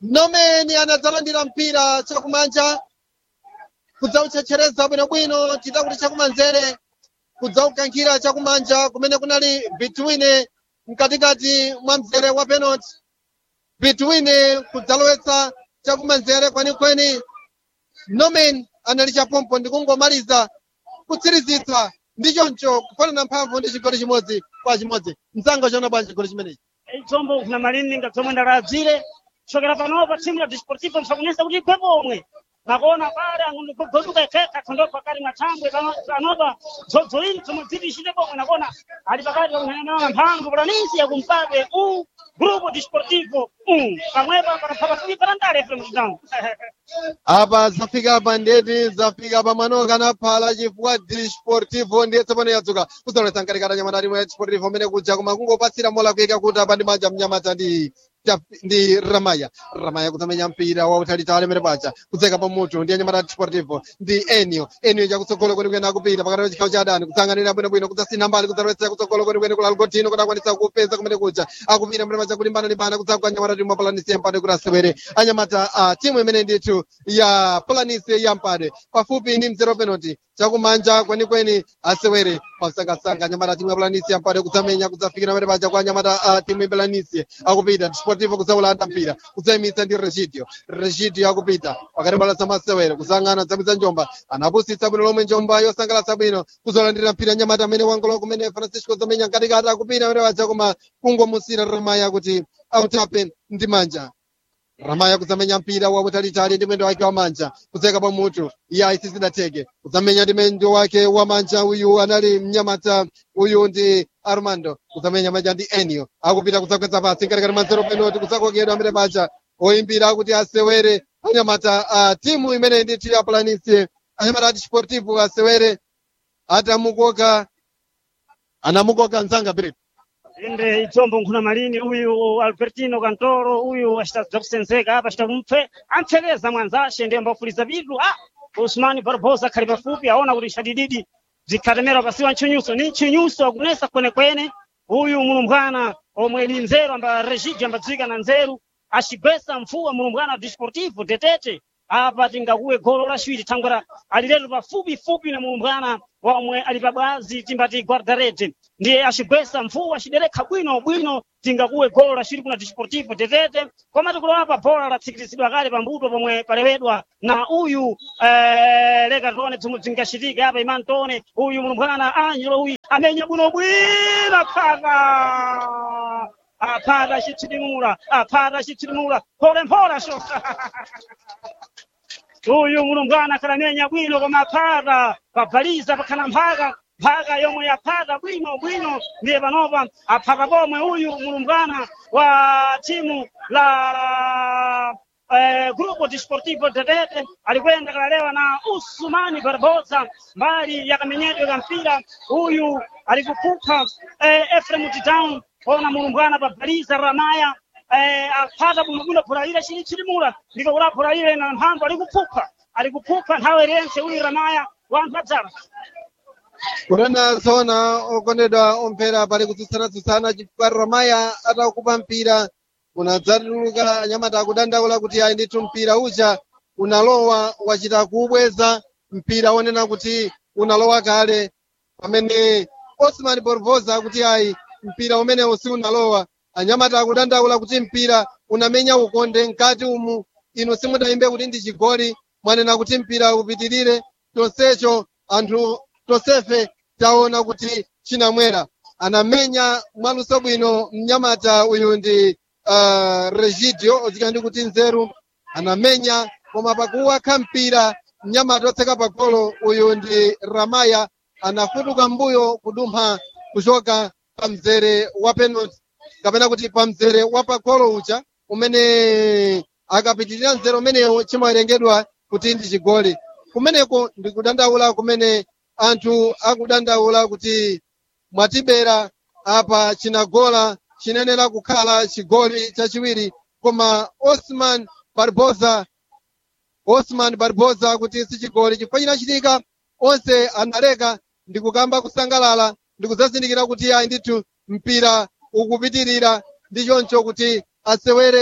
nomeni anadzalandira mpira chakumanja kudzauchechereza bwinobwino chita kuti chakumanzere kudzaukankhira chakumanja kumene kunali between mkatikati mwa mzere wa penalty between kudzalowetsa chakumanzere kwenikweni nomen anali chapompo ndikungomaliza kutsirizitsa ndi choncho kufanana mphamvu ndi chigoli chimodzi kwa chimodzi mzanga chona bwanji chigoli chimenechi itsombo kuna malini ngadzomwe ndaladzire chokera panopa thimu la disportivo msakunyesa kuti igwe pomwe nakuona pale angogoduka ikeka khondopo pakati mathambwe panopa dzodzolini zomwe dziti ishite pomwe nakuona ali pakati pakuhanaona mphamvu palanisi yakumpabe u grupo disportivo u pamwepa panapha pafupi panandale fm town apa zafika pa ndeti zafika pa manoka anaphala chifukwa disportivo ndiye tsopano yadzuka kuzalowetsa mkatikati anyamata timwe ya disportivo umene kuja koma kungopatsira mola kuyika kuti apa ndi manja mnyamata ndi Chap- ndi ramaya ramaya kuzamenya mpira wautalitali amene paja kudzeka pamutu ndi anyamata disportivo ndi enio enio chakutsogolo kwenikweni akupita pakati pa chikhawo cha adani kutsanganira bwinobwino kudzasina mbali kudzalowetsa kutsogolo kwenikweni kula algotino kuti akwanisa kupeza kumene kuja akupita mene paja kulimbana limbana kudzagwa anyamata timu apalanisi yampade kuti asewere anyamata a timu imene ndithu ya palanisi yampade pafupi ndi mzero penalty chakumanja kwenikweni asewere pamsangasanga anyamata timu ya palanisi yampade kudzamenya kudzafikira pamene paja kwa anyamata a timu ya palanisi akupita disportivo kudzaulanda mpira kudzayimitsa ndi regidio regidio akupita pakati bala zamasewere kuzang'ana zabwiza njomba anapusitsa bwino lomwe njomba yosangalatsa bwino kuzolandira mpira anyamata amene wangolo kumene francisco zamenya mkatikati akupita pamene paja koma kungomusira ramaya kuti autape ndi manja ramaya kuzamenya mpira wautalitali ndi mwendo wake wamanja kudzeka pamutu iye ayisizidateke kuzamenya ndi mwendo wake wamanja uyu anali mnyamata uyu ndi armando kuzamenya manja ndi enio akupita kudzakweza pasi mkatikati mwa zero penalty kudzakokedwa amene paja oyimbira kuti asewere anyamata a timu imene ndithu ya planície anyamata a desportivo asewere atamukoka anamukoka mzanga brit inde itsombo nkhuna malini uyu albertino kantoro uyu acitadza kusenzeka apa acita kumpfe ampfekeza mwanzace ndiye ambafuliza bitu a usmani barbosa akhali pafupi aona kuti chadididi bzikhatemera pasiwa ntchinyuso ni ntchinyuso akunesa kwenekwene uyu mulumbwana omwe ni nzeru amba regidi ambadzika na nzeru acigwesa mfuwa mulumbwana disportivo tetete apa tingakuwe golo laciwiri thangwera ali lero pafupifupi na mulumbwana womwe ali pabwazi timbati guardarete ndiye acigwesa mfuwa aciderekha bwino bwino tingakuwe golo laciwiri kuna disportivo tetete koma tikulowa pa bola latsikirizidwa kale pambuto pomwe palewedwa na uyu eh, leka tione zomwe zingacitika apa imani tione uyu mulumbwana angelo uyu amenya bwinobwino phaka aphata acithilimula aphata acithilimula pholephola sho uyu mulumbwana akhalamenya bwino koma aphata pabhaliza pakhana mphaka mphaka yomwe yaphata bwino bwino ndiye panopa aphata pomwe uyu mulumbwana wa timu la eh, grupo disportivo tetete alikwenda kalalewa na usumani barbosa mbali yakamenyedwe ka mpira uyu alikupupha eh, efrem town ona mulumbwana pabhaliza ramaya eh, aphata bwinobwino phulaire chili chilimula ndiko kula phulaire na mphamvu alikupupha alikupupha nthawi yense uyu ramaya wanthu adzala kunena zona okondedwa omphera pali kutsutsana-tsutsana chifukwa ramaya atakupa mpira unadzatuluka anyamata akudandaula kuti ayi ndithu mpira uja unalowa wachita kuubweza mpira wonena kuti unalowa kale pamene osman borvosa akuti ayi mpira umenewu si unalowa anyamata akudandaula kuti mpira unamenya ukonde mkati umu inu simudayimbe kuti ndi chigoli mwanena kuti mpira upitirire tonsecho anthu tonsefe taona kuti chinamwera anamenya mwaluso bwino mnyamata uyu ndi uh, regidio odzika ndi kuti nzeru anamenya koma pakuwakha mpira mnyamata otseka pagolo uyu ndi ramaya anafutuka mbuyo kudumpha kuchoka pa mzere wa penalty kapena kuti pa mzere wa pagolo uja umene akapitirira mzere umenewu chimawerengedwa kuti ndi chigoli kumeneko ndikudandaula kumene anthu akudandaula kuti mwatibera apa chinagola chinenera kukhala chigoli chachiwiri koma osman barbosa osman barbosa kuti si chigoli chifukwa chinachitika onse analeka ndikukamba kusangalala ndikudzazindikira kuti ayi ndithu mpira ukupitirira ndi choncho kuti asewere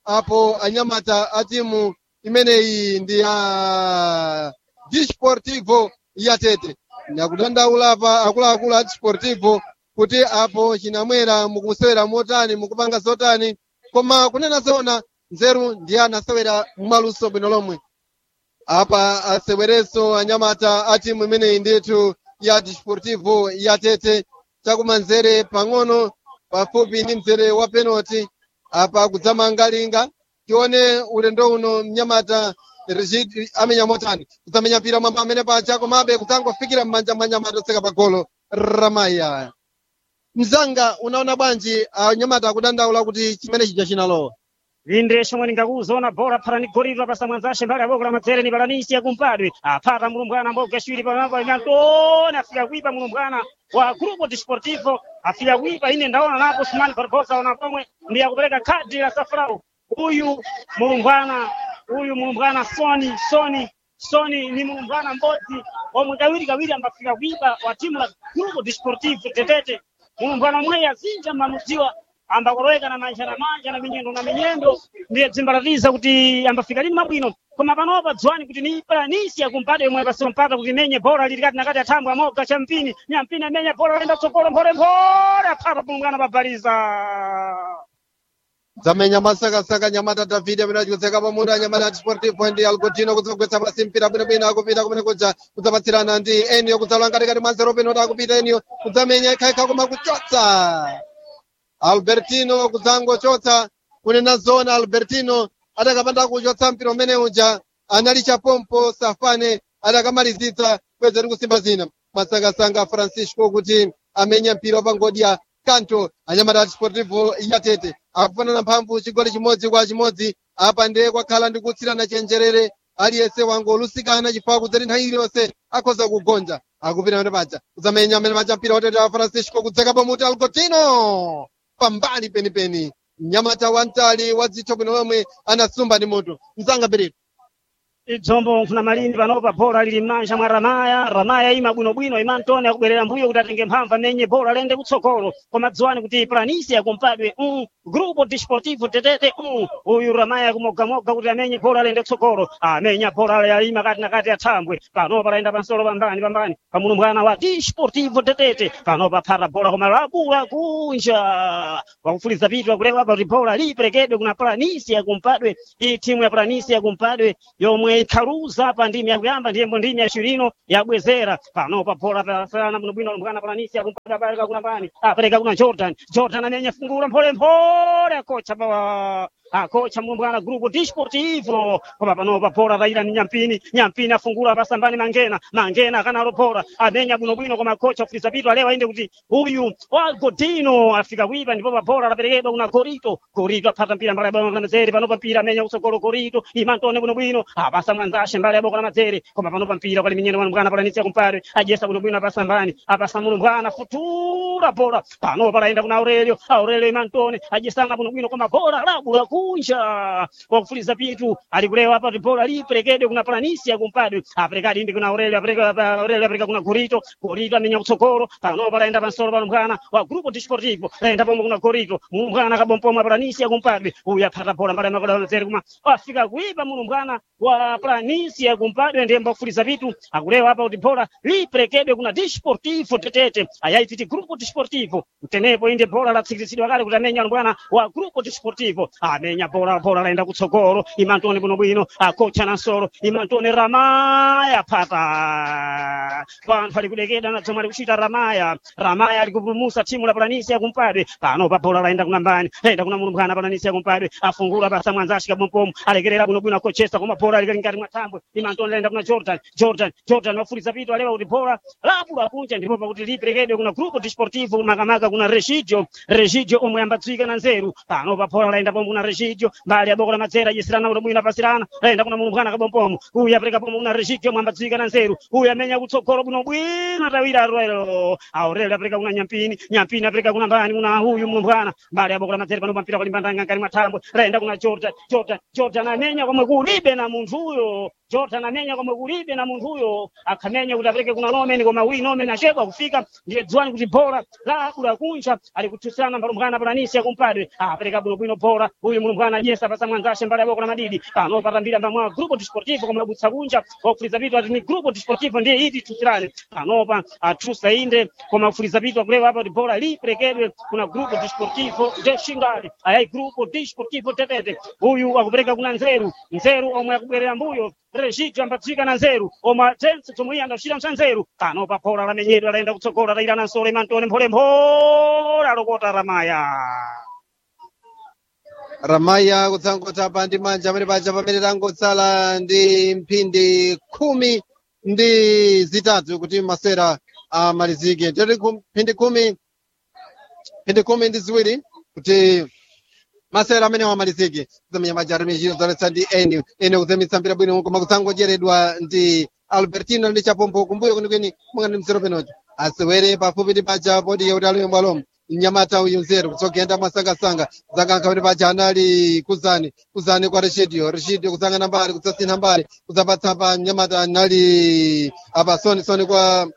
apo anyamata a timu imeneyi ndi ya disportivo yatete nakudandaula pa akuluakulu a disportivo kuti apo chinamwera mukusewera motani mukupanga zotani koma kunena zona nzeru ndiye anasewera mumaluso bwino lomwe apa asewerenso anyamata a timu imeneyi ndithu ya disportivo yatete chakumanzere pang'ono pafupi ndi mzere wa penalty apa kudzamangalinga tione ulendo uno mnyamata Rigid amenya motani kudzamenya mpira mwamba amene paja komabe kudzangofikira m'manja mwa nyamata otseka pa golo ramaya mzanga unaona bwanji anyamata akudandaula kuti chimene chija chinalowa inde shomwe ndingakuzoona bora phala ni goliro pasa mwanzashe mbali aboko la madzere ni balanisi ya kumpadwe aphata mulumbwana mboga shwiri pamapa imantoni afika kuipa mulumbwana wa grupo desportivo afika kuipa ine ndaona napo sumani barbosa ona pomwe ndi akupereka khadi la safrau uyu mulumbwana uyu mulumbwana soni soni soni ni mulumbwana mbodzi omwe kawiri kawiri ambafika kuipa wa timu la grupo desportivo tetete mulumbwana mweyi azinja mamudziwa ambakoloweka na manja na manja na minyendo na minyendo ndiye dzimbalatiza kuti ambafika lini mabwino koma panopa dziwani kuti ni palanisi yakumpata yomwe pasiro mpata kuti menye bora lili kati nakati athambwe amoga cha mpini nyampini amenya bora lenda tsogolo mpholemphole aphata pulungana pabaliza zamenya masakasaka nyamata davide amene achikudzeka pamutu anyamata a disportivo ndi algotino kudzagwetsa pasi mpira bwinobwino akupita kumene kuja kudzapatsirana ndi eniyo kudzalowa ngatikati mwa nzero penalty akupita eniyo kudzamenya ikhaikha koma kuchotsa albertino kudzangochotsa kunena zona albertino adakapanda kuchotsa mpira umene uja anali chapompo safane adakamalizitsa kweza tikusimba zina masakasanga francisco kuti amenya mpira wapangodya kanto anyamata a desportivo yatete akufanana mphamvu chigoli chimodzi kwa chimodzi apa ndiye kwakhala ndi kutsirana chenjerere aliyense wangolusikana chifukwa kudzati nthawi iliyonse akhoza kugonja akupita pamene paja kudzamenya amene paja mpira watete wa francisco kudzeka pamuti algotino pambali penipeni mnyamata wamtali wa dzitho bwino lomwe anasumba ndi mutu mzanga berero idzombo nkhuna malindi panopa bora lili m'manja mwa ramaya ramaya ima bwinobwino ima ntoni akubwerera mbuyo kuti atenge mphamvu amenye bora lende kutsogolo koma dziwani kuti planisi yakumpadwe um, grupo desportivo tetete um, uyu ramaya kumogamoga kuti amenye bora lende kutsogolo amenya bora yalima kati na kati athambwe panopa layenda pansolo pambani pambani pamulumbwana wa desportivo tetete panopa phata bora koma labula kunja wakufuliza pitu akulewa pa kuti bora liperekedwe kuna planisi yakumpadwe iyi timu ya planisi yakumpadwe yomwe ikhaluza pa ndimi yakuyamba ndiyembo ndimi yacilino yabwezera panopa bora pasana bwinobwino lumbwana planisi yakumpadwe apereka kuna pani apereka kuna jordan jordan amenya fungula mpholemphole akocha pa akocha mulumbwana grupo desportivo koma panopa bora raila ni nyampini nyampini afungula pasambani mangena mangena akanalo bora amenya bwinobwino koma kocha kufuliza pitu alewa inde kuti uyu wagodino afika kuipa ndipo pa bora laperekedwa kuna gorito gorito aphata mpira mbali ya boko la mazere panopa mpira amenya kutsogolo gorito imantone bwinobwino apasa mwanzashe mbali ya boko la mazere koma panopa mpira pali minyendo mwana palanisi yakumpare ajesa bwinobwino apasambani apasa mulumbwana futura bora panopa layenda kuna aurelio aurelio imantone ajesana bwinobwino koma bora labula kunja wakufuliza pitu alikulewa apa kuti bora liperekedwe kuna palanisi yakumpadwe aperekadi ndi kuna aurelio apereka pa- aurelio apereka kuna gorito gorito amenya kutsogolo panopa layenda pansolo palumbwana wa grupo desportivo layenda pomwe kuna gorito mulumbwana kabompomwe palanisi yakumpadwe uyu aphata bora mbali ya makola mazere kuma afika kuipa mulumbwana wa planisi yakumpadwe ndiye mbakufuliza pitu akulewa apa kuti bora liperekedwe kuna desportivo tetete ayaititi grupo desportivo mtenepo inde bora latsikiritsidwa kale kuti amenya lumbwana wa grupo desportivo amenya bora bora laenda kutsogolo imantone bwinobwino akocha na nsolo imantone ramaya phata panthu ali kudekeda na zomwe ali kuchita ramaya ramaya ali kupulumusa timu la palanisi yakumpadwe pano pa bora laenda kuna mbani laenda kuna mulumbwana palanisi yakumpadwe afungula pasa mwanzashi kabompomo alekerera bwinobwino akochesa koma bora likali ngati mwatambwe imantone laenda kuna jordan jordan jordan wafuliza pitu alewa kuti bora labula kunja ndipo pakuti liperekedwe kuna grupo desportivo makamaka kuna regidio regidio omwe ambadziwika na nzeru pano pa bora laenda pomwe kuna regidio mbali ya boko la madzera yesirana kuti bwino apasirana laenda kuna mulumbwana kabompomo uyu apereka pomwe kuna regidio omwe ambadziwika na nzeru uyu amenya kutsogolo bwino bwino atawira arwelo aurelio apereka kuna nyampini nyampini apereka kuna mbani kuna uyu mulumbwana mbali ya boko la madzera pano pampira kulimbandanga ngani mwatambwe laenda kuna jordan jordan jordan amenya komwe kulibe na munthu uyo jordan amenya komwe kulibe na munthu uyo akhamenya kuti apereke kuna nomen koma uyi nomen achedwa kufika ndiye dziwani kuti bora lakula kunja ali kuthutsirana mbalumbwana palanisi yakumpadwe apereka bwinobwino bora uyu mulumbwana jesa pasa mwanzashe mbali ya boko la madidi pano patambira mbamwa grupo desportivo koma labutsa kunja wakufuliza vitu ati ni grupo desportivo ndiye iti tusirane panopa atrusa inde koma kufuliza vitu akulewa apa kuti bola liperekedwe kuna grupo desportivo de xingale ayayi grupo desportivo tetete uyu akupereka kuna nzeru nzeru omwe akubwerera mbuyo regito ambatsika na nzeru omwe tense tomwe iye andacita msa nzeru panopa bola lamenyedwa layenda kutsogola tayirana nsole mantone mpholemphole alokota ramaya ramaya kutsangota pa ndi manja amene paja pamene tangotsala ndi mphindi khumi ndi zitatu kuti masera amalizike toti khum- mphindi khumi mphindi khumi ndi ziwiri kuti masera amene amalizike kuzamenya majari mechino zoletsa ndi eni ene kuzemitsa mpira bwino koma kutsangocheredwa ndi albertino ndi chapompo kumbuyo kwenikweni munga ndi mzero penoti asewere pafupi ndi paja podi yauti alowe mbwalomo mnyamata uyu nzeru kutsogenda masangasanga zakankha kuti paja anali kuzani kuzani kwa reshidio reshidio kusangana mbali kudzasintha mbali kudzapatsa pa mnyamata anali apa soni soni kwa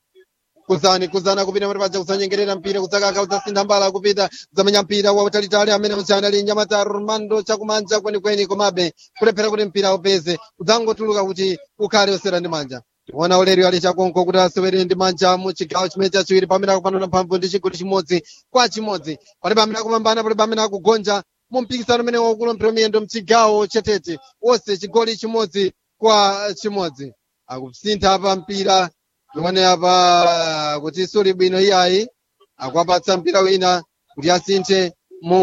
kuzani kuzana kupita kuti paja kusanyengerera mpira kudzakankha kudzasintha mbala kupita kudzamenya mpira wautalitali amene uja anali mnyamata romando chakumanja kwenikweni komabe kulephera kuti mpira upeze kudzangotuluka kuti ukhale osera ndi manja ona uleri ali chakonko kuti asewere ndi manja mu chigawo chimene chachiwiri pamene akupanana mphamvu ndi chigoli chimodzi kwa chimodzi palibe amene akupambana palibe amene akugonja mu mpikisano umene waukulu miyendo mchigawo chetete wonse chigoli chimodzi kwa chimodzi akusintha pa mpira tione apa kuti suli bwino iyayi akuapatsa mpira wina kuti asinthe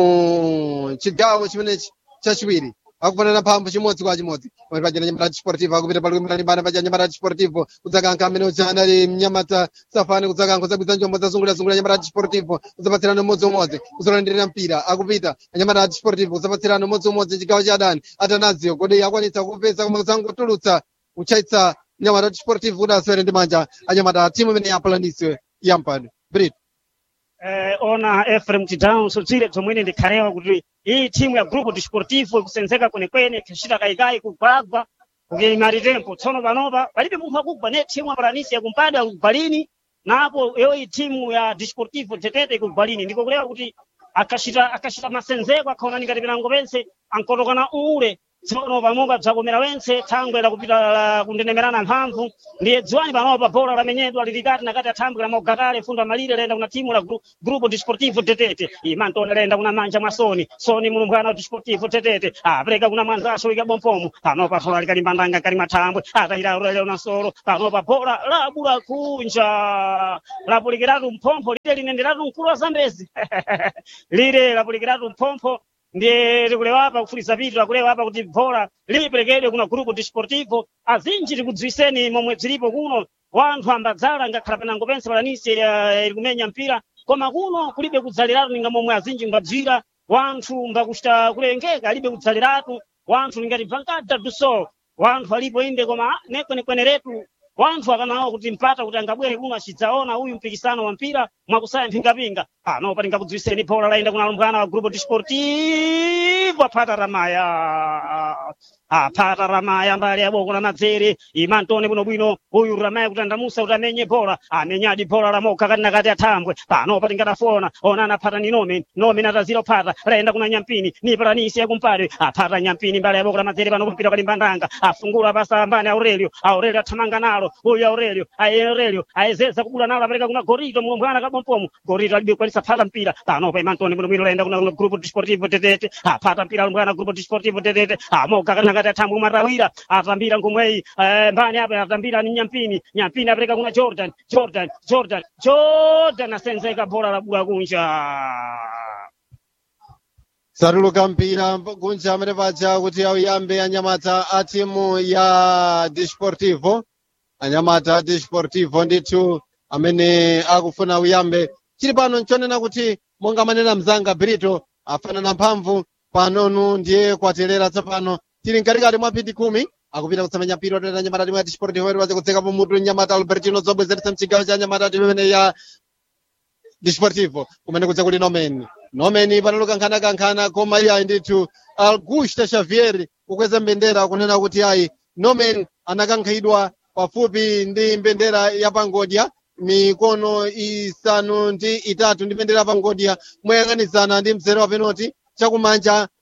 mu chigawo chimenechi chachiwiri akupanana mphamvu chimodzi kwa chimodzi pamene paja nyamata chisportivo akupita pali kuimbirani bana paja nyamata chisportivo kudzakankha amene uja anali mnyamata safani kudzakankha kudzabwiza njombo zazungulira-zungulira nyamata chisportivo kudzapatsirana umodzi-umodzi kuzolandirira mpira akupita anyamata chisportivo kudzapatsirana umodzi-umodzi chigawo cha adani atanazio kodi akwanitsa kupeza koma kudzangotulutsa kuchaitsa nyamata chisportivo kuti asewere ndi manja anyamata timu imene yapalanisiwe yampani brit eh, ona Ephraim Tidão sodzire zomwene ndikhalewa kuti iyi timu ya grupo desportivo ikusenzeka kwenekwene kuchita kayikai kugwagwa kukilimali tempo tsono panopa palibe munthu akugwa ne timu apalanisi yakumpada kugwalini napo iyo iyi timu ya desportivo tetete kugwalini ndiko kulewa kuti akachita akachita masenzeko akhaona ngati pinango pense ankotokana ule tsono pamomba bzakomera wense thangwe lakupita la kundenemerana mphamvu ndiye dziwani panopa bola lamenyedwa lilikati nakati athambwe la mogatale fundo amalire laenda kuna timu la gru- grupo desportivo tetete imantone laenda kuna manja mwa soni soni mulumbwana wa desportivo tetete apereka kuna mwanzaso wika bompomo panopa bola likalimbandanga kali mathambwe atayira urele una solo panopa bola labula kunja lapulikiratu mphompho lile linenderatu mkulu wa zambezi lile lapulikiratu mphompho ndiye likulewa apa kufulisa pitu akulewa apa kuti bhola liperekedwe kuna grupo desportivo azinji tikudziwiseni momwe zilipo kuno wanthu ambadzala ngakhala panango pense palanisi ili kumenya mpira koma kuno kulibe kudzaliratu ninga momwe azinji ngabzira wanthu mbakuchita kulengeka alibe kudzaliratu wanthu ningati bvankada duso wanthu alipo inde koma nekwenekweneretu wanthu akanawo kuti mpata kuti angabwere kuno achidzaona uyu mpikisano wa mpira mwakusaya mphingapinga pano palinga kudziwiseni bhola laenda kuna lumbwana wa grupo desportivo aphata ramaya aphata ramaya mbali yaboko la madzere imantone bwinobwino uyu ramaya kuti andamusa kuti amenye bhola amenyadi bhola lamokha kati nakati athambwe pano patingatafona ona anaphata ni nomen nomen atazira kuphata laenda kuna nyampini nipalanisi yakumpare aphata nyampini mbali yaboko la madzere pano kupita palimbandanga afungula pasa ambani aurelio aurelio athamanga nalo uyu aurelio aye aurelio ayezeza kubula nalo apereka kuna gorito mulumbwana kabompomo gorito alibe kwanisa phata mpira pano pa imantone bwinobwino laenda kuna kuna grupo desportivo tetete aphata mpira lumbwana grupo desportivo tetete amoka kana ngati athambwe matawira atambira ngomweyi eh, mbani apa atambira ni nyampini nyampini apereka kuna jordan jordan jordan jordan asenzeka bhola labula kunja satuluka mpira kunja amene paja kuti auyambe anyamata a timu ya desportivo anyamata a desportivo ndithu amene akufuna uyambe chili pano nchonena kuti monga manena mzanga brito afanana mphamvu panonu ndiye kwaterera tsopano tili mkatikati mwa phindi khumi akupita kusamenya mpira otenda nyamata timu ya desportivo iri kutseka pamutu nyamata albertino zobwezeretsa mchigawo cha nyamata timu imene ya desportivo kumene kudza kuli nomen nomen panaloka nkhana-kankhana koma iye ayi ndithu augusta xavier kukweza mbendera kunena kuti ayi nomen anakankhidwa pafupi ndi mbendera ya pangodya mikono isanu ndi itatu ndi mbendera ya pangodya moyang'anizana ndi mzere wa penalty chakumanja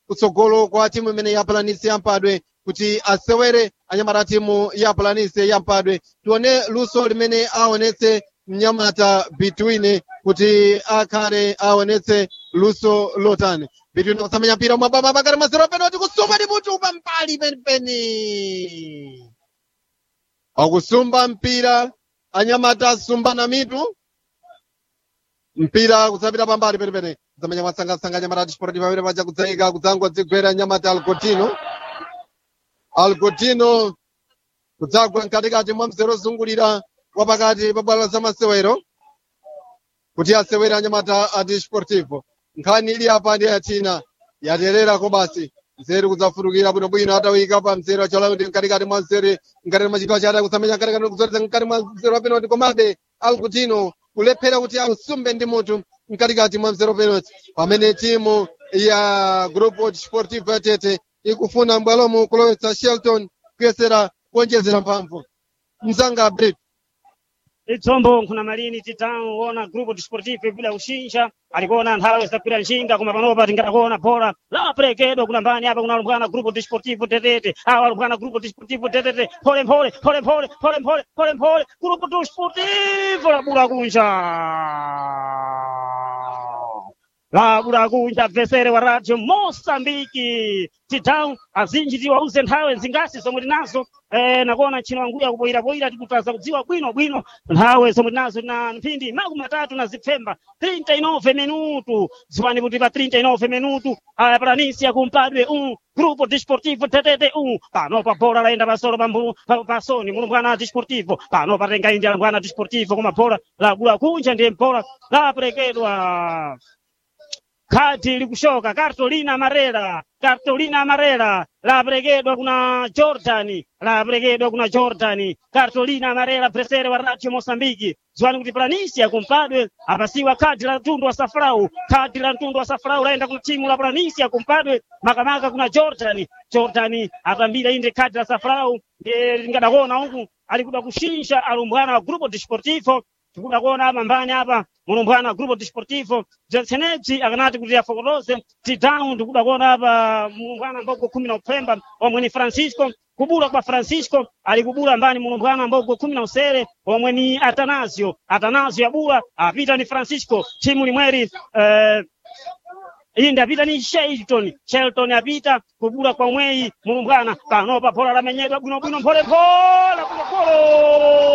kutsogolo kwa timu imene ya planisi yampadwe kuti asewere anyamata timu ya planisi yampadwe tione luso limene aonetse mnyamata between kuti akhale aonetse luso lotani between kusamenya mpira mwababa pakati mazero penalty kusumba ndi mutu pampali penipeni akusumba mpira anyamata asumbana mitu mpira kusapita pambali penipeni kusamenya mwasangasanga anyamata tisporti pamene paja kudzayika kudzangodzigwera anyamata alcotino alcotino kudzagwa mkatikati mwa mzere ozungulira wapakati pa bwalo la masewero kuti asewere anyamata a desportivo nkhani ili apa ndi yatina yatererako basi mzere kudzafutukira bwinobwino atawika pa mzere wachola kuti mkatikati mwa mzere mkati mwa chigawo chake kusamenya mkatikati kuzotsa mkati mwa mzere wa penalty komabe alcutino kulephera kuti ausumbe ndi mutu mkatikati mwa mzere wa penalty pamene timu ya grupo desportivo yatete ikufuna mbwalomo kulowetsa shelton kuyesera kuonjezera mphamvu mzanga brit itsombo nkhuna malini titanu ona grupo desportivo bila ushinja alikuona nthawi zakwira nshinga koma panopa tingatakuona bhola laperekedwa kuna mbani apa kuna alumbwana grupo desportivo tetete awa alumbwana grupo desportivo tetete pole mpole pole mpole pole mpole pole mpole grupo desportivo labula kunja labula kunja bvesere wa radio mosambiki titau azinji tiwauze nthawe zingasi zomwe tinazo eh, nakuona ntchino wanguya kuboyiraboyira tikutaza kudziwa bwino bwino nthawe zomwe tinazo na mphindi makumi atatu na zipfemba 39 minutu ziwani kuti pa 39 minutu aya planisia kumpadwe um grupo desportivo tetete um pano pa bola laenda pasolo pambu pa- pasoni mulumbwana desportivo pano patenga indi alumbwana desportivo koma bola lagula kunja ndiye bola laperekedwa khadi likushoka cartolina marera cartolina marera laperekedwa kuna jordan laperekedwa kuna jordan cartolina marera presere wa radio mosambiki ziwani kuti planisia kumpadwe apasiwa khadi la mtundu wa safrau khadi la mtundu wa safrau laenda kuna timu la planisia kumpadwe makamaka kuna jordan jordan atambira inde khadi la safrau ndiye lingadakuona uku alikuda kushinja alumbwana wa grupo desportivo tikuda kuona apa mbani apa mulumbwana grupo desportivo zensenebzi akanati kuti afokotoze titau tikuda kuona apa mulumbwana mbogo khumi na upfemba omwe ni francisco kubula kwa francisco ali kubula mbani mulumbwana mbogo khumi na usere omwe ni atanasio atanasio abula apita ni francisco timu limweri eh, inde apita ni shelton shelton apita kubula kwa mweyi mulumbwana panopa phola lamenyedwa bwinobwino mpholephola bwinobwino